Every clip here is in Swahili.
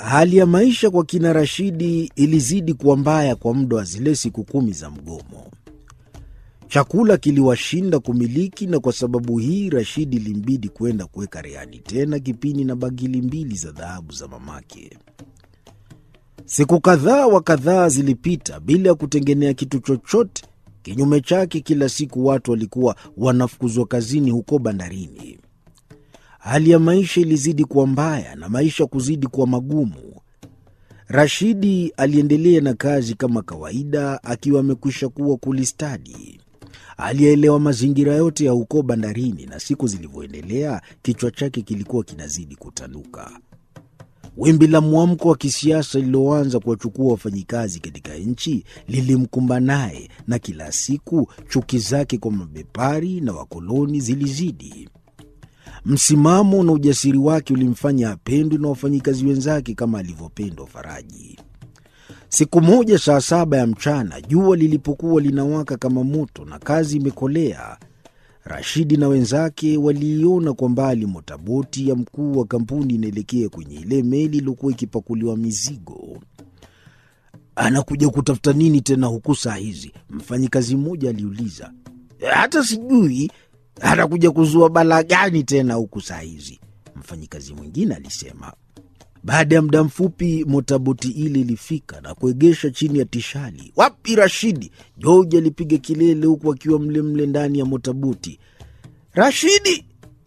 Hali ya maisha kwa kina Rashidi ilizidi kuwa mbaya kwa muda wa zile siku kumi za mgomo. Chakula kiliwashinda kumiliki, na kwa sababu hii Rashidi ilimbidi kwenda kuweka rehani tena kipini na bagili mbili za dhahabu za mamake. Siku kadhaa wa kadhaa zilipita bila ya kutengenea kitu chochote. Kinyume chake, kila siku watu walikuwa wanafukuzwa kazini huko bandarini. Hali ya maisha ilizidi kuwa mbaya na maisha kuzidi kuwa magumu. Rashidi aliendelea na kazi kama kawaida, akiwa amekwisha kuwa kulistadi. Aliyeelewa mazingira yote ya huko bandarini, na siku zilivyoendelea, kichwa chake kilikuwa kinazidi kutanuka. Wimbi la mwamko wa kisiasa lililoanza kuwachukua wafanyikazi katika nchi lilimkumba naye, na kila siku chuki zake kwa mabepari na wakoloni zilizidi. Msimamo na ujasiri wake ulimfanya apendwe na wafanyikazi wenzake kama alivyopendwa Faraji. Siku moja saa saba ya mchana, jua lilipokuwa linawaka kama moto na kazi imekolea, Rashidi na wenzake waliiona kwa mbali motaboti ya mkuu wa kampuni inaelekea kwenye ile meli iliyokuwa ikipakuliwa mizigo. Anakuja kutafuta nini tena huku saa hizi? Mfanyikazi mmoja aliuliza. Hata sijui anakuja kuzua balaa gani tena huku saa hizi, mfanyikazi mwingine alisema. Baada ya muda mfupi motaboti ile ilifika na kuegesha chini ya tishali. Wapi Rashidi? George alipiga kelele huku akiwa mlemle ndani ya motaboti. Rashidi,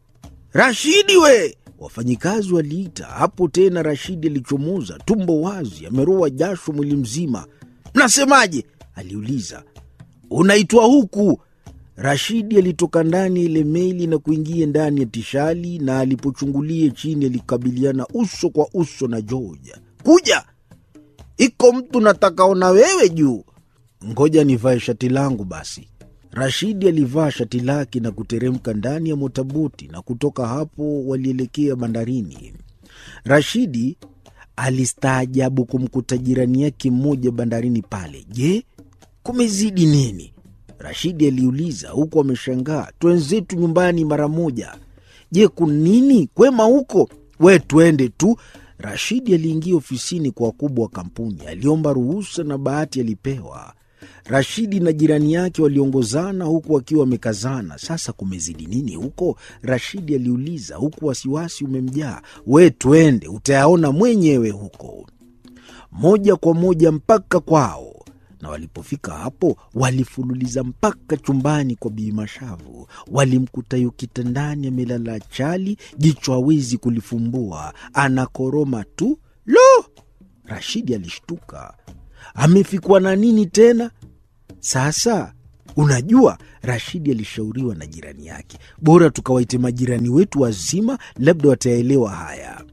Rashidi we! Wafanyikazi waliita. Hapo tena Rashidi alichomoza, tumbo wazi, ameroa jasho mwili mzima. Mnasemaje? aliuliza. Unaitwa huku Rashidi alitoka ndani ya ile meli na kuingia ndani ya tishali, na alipochungulia chini alikabiliana uso kwa uso na George. Kuja, iko mtu natakaona wewe juu. Ngoja nivae shati langu basi. Rashidi alivaa shati lake na kuteremka ndani ya motaboti, na kutoka hapo walielekea bandarini. Rashidi alistaajabu kumkuta jirani yake mmoja bandarini pale. Je, kumezidi nini? Rashidi aliuliza huku ameshangaa. Twenzetu nyumbani mara moja. Je, kunini? Kwema huko? We twende tu. Rashidi aliingia ofisini kwa wakubwa wa kampuni, aliomba ruhusa na bahati alipewa. Rashidi na jirani yake waliongozana huku wakiwa wamekazana. Sasa kumezidi nini huko? Rashidi aliuliza huku wasiwasi umemjaa. We twende, utayaona mwenyewe huko. Moja kwa moja mpaka kwao na walipofika hapo walifululiza mpaka chumbani kwa Bii Mashavu. Walimkuta yu kitandani amelala chali, jicho hawezi kulifumbua, anakoroma tu. Lo! Rashidi alishtuka, amefikwa na nini tena sasa? Unajua, Rashidi alishauriwa na jirani yake, bora tukawaite majirani wetu wazima, labda wataelewa haya.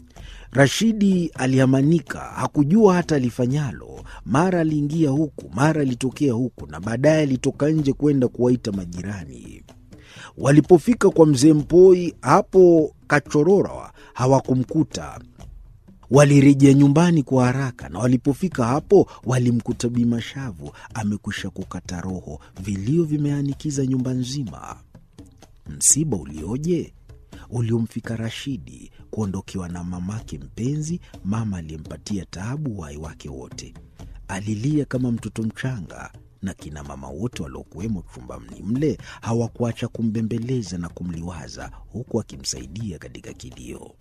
Rashidi alihamanika, hakujua hata alifanyalo. Mara aliingia huku, mara alitokea huku, na baadaye alitoka nje kwenda kuwaita majirani. Walipofika kwa mzee Mpoi hapo Kachorora hawakumkuta. Walirejea nyumbani kwa haraka, na walipofika hapo walimkuta Bimashavu amekwisha kukata roho, vilio vimeanikiza nyumba nzima. Msiba ulioje uliomfika Rashidi, kuondokewa na mamake mpenzi, mama aliyempatia taabu uhai wake wote. Alilia kama mtoto mchanga, na kina mama wote waliokuwemo chumbani mle hawakuacha kumbembeleza na kumliwaza, huku akimsaidia katika kilio.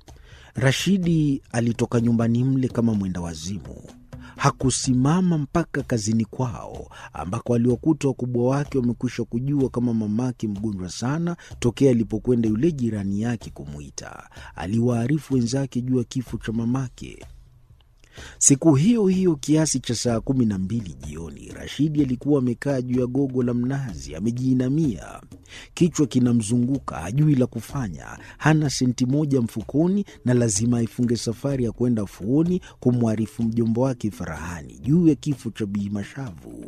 Rashidi alitoka nyumbani mle kama mwenda wazimu. Hakusimama mpaka kazini kwao, ambako aliwakuta wakubwa wake wamekwisha kujua kama mamake mgonjwa sana tokea alipokwenda yule jirani yake kumwita. Aliwaarifu wenzake juu ya kifo cha mamake. Siku hiyo hiyo kiasi cha saa kumi na mbili jioni, Rashidi alikuwa amekaa juu ya gogo la mnazi, amejiinamia, kichwa kinamzunguka, hajui la kufanya, hana senti moja mfukoni, na lazima aifunge safari ya kwenda fuoni kumwarifu mjomba wake Farahani juu ya kifo cha Bii Mashavu.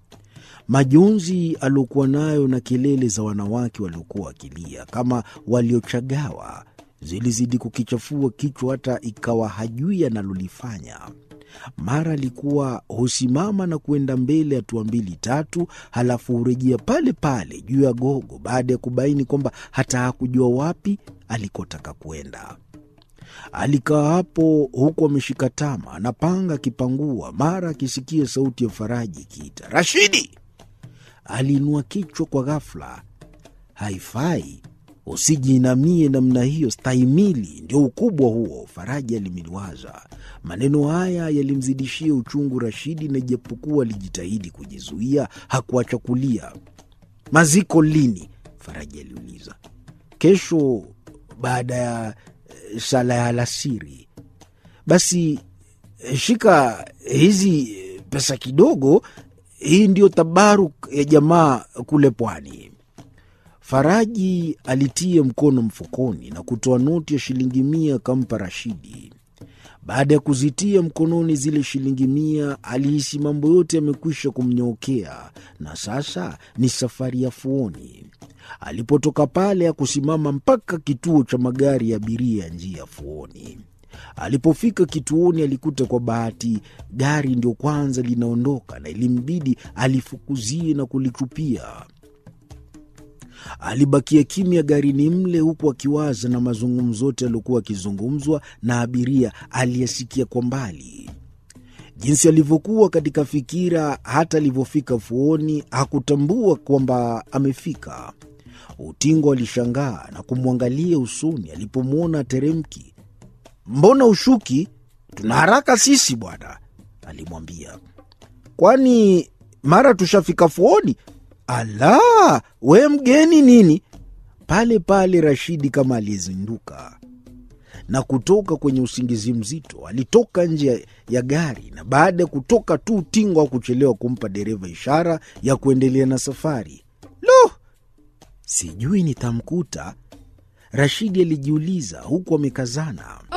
Majonzi aliokuwa nayo na kelele za wanawake waliokuwa wakilia kama waliochagawa zilizidi kukichafua kichwa hata ikawa hajui analolifanya. Mara alikuwa husimama na kuenda mbele hatua mbili tatu, halafu hurejea pale pale juu ya gogo baada ya kubaini kwamba hata hakujua wapi alikotaka kwenda. Alikaa hapo huku ameshika tama, anapanga akipangua, mara akisikia sauti ya Faraji ikiita Rashidi. Aliinua kichwa kwa ghafla. Haifai, usijiinamie namna hiyo, stahimili, ndio ukubwa huo, Faraji alimiliwaza. Maneno haya yalimzidishia uchungu Rashidi, na ijapokuwa alijitahidi kujizuia, hakuacha kulia. Maziko lini? Faraji aliuliza. Kesho baada ya sala ya alasiri. Basi shika hizi pesa kidogo, hii ndiyo tabaruk ya jamaa kule pwani. Faraji alitia mkono mfukoni na kutoa noti ya shilingi mia akampa Rashidi. Baada ya kuzitia mkononi zile shilingi mia, alihisi mambo yote yamekwisha kumnyookea na sasa ni safari ya fuoni. Alipotoka pale hakusimama mpaka kituo cha magari ya abiria ya njia ya fuoni. Alipofika kituoni, alikuta kwa bahati gari ndio kwanza linaondoka na ilimbidi alifukuzie na kulitupia. Alibakia kimya garini mle, huku akiwaza na mazungumzo yote yaliokuwa akizungumzwa na abiria aliyesikia kwa mbali. Jinsi alivyokuwa katika fikira, hata alivyofika fuoni hakutambua kwamba amefika. Utingo alishangaa na kumwangalia usoni alipomwona ateremki. Mbona ushuki? Tuna haraka sisi bwana, alimwambia. Kwani mara tushafika fuoni? Ala, we mgeni nini? Pale pale Rashidi kama aliyezinduka na kutoka kwenye usingizi mzito, alitoka nje ya gari, na baada ya kutoka tu Utingo hakuchelewa kumpa dereva ishara ya kuendelea na safari. Lo, sijui nitamkuta, Rashidi alijiuliza huku amekazana.